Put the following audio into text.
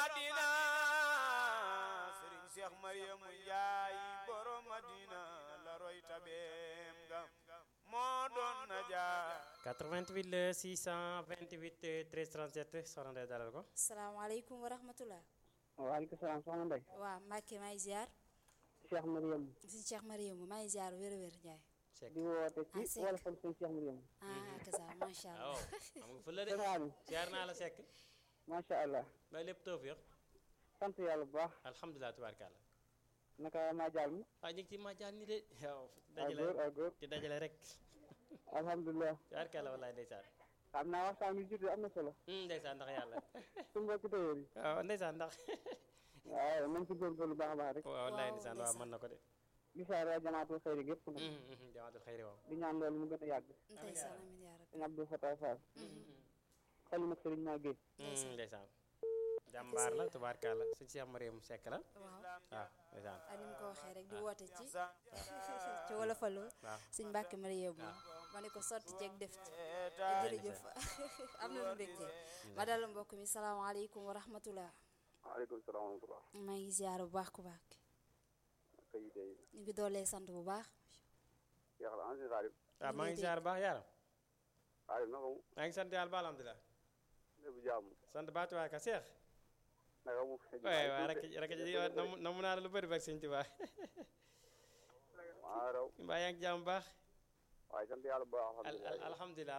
Madina Sëriñ Cheikh Mariamu Njaay borom Madina la roy tabeem ga moo doon na jaar 88 le 628 13 37 soxna Ndeye dalal ko. salaamaaleykum wa rahmatulah. waaleykum salaam soxna Ndeye. waaw Mbacke maa ngi ziar. Cheikh Mariam. si Cheikh Mariam maa ngi ziar wér-wér Ndiaye. Seck di woote Ah, ci Seck. wala fan sëñ Cheikh Mariam. ah ak ça macha waaw allah. xam nga fële de. sëñ Aliou. ziar naa la Seck. macha allah. may lépp tawfiq. sant yàlla bu baax. alhamdulilah tubaarkàlla. naka maa jaal mi. waaw ñu ngi ci majaan ni de. waaw ak góor dajale ak góor. ci dajale rek. alhamdulilah. tubaarkàlla wallaay ndeysaan. xam naa waxtaan bi jot am na solo. hum ndeysaan ndax yàlla. suñu mbokki tailleur yi. waaw ndeysaan ndax. waaw nañ ci góorgóorlu baax a baax rek. waaw wallaay Waaw, ndeysaan waaw ndeysaan. mën na ko de. gisaar waa janaatul xëyri gépp nag. hum hum jamaatul xayri waaw. di ñaan loolu mu gën a yàgg. ndeysaan amiin yaa rabbi. sëñ Abdou Fatah Fall. xel nag sëriñ maa géej. hum ndeysaan. jàmbaar la tubaarkàlla sëñ Cheikh Mariam Seck la. waaw waaw ndeysaan. ak ni mu ko waxee rek di woote ci ci wolofalu waaw. suñ Mbacke Mariam ma ne ko sotti ceeg def ci. jërëjëf am na lu mbégte. ma dal mbokk mi salaamaaleykum wa rahmatulah. waaleykum salaam wa rahmatulah. maa ngi ziar bu baax ku baax. kay tey ñu ngi doolee sant bu baax. Cheikh la ancien Xaalib. waaw maa ngi ziar bu baax yaaram. Xaalib naka mu maa ngi sant yàlla ba alhamdulilah. lépp jàmm. sant baatuwaay ka Cheikh. naka mu. waaye waaye rek rek ji namu namu naa la lu bëri bak sëñ Tuubaa. maa raw. mbaa yaa ngi jàmm bu baax. waaye sant yàlla bu baax al al alhamdulilah. alhamdulilah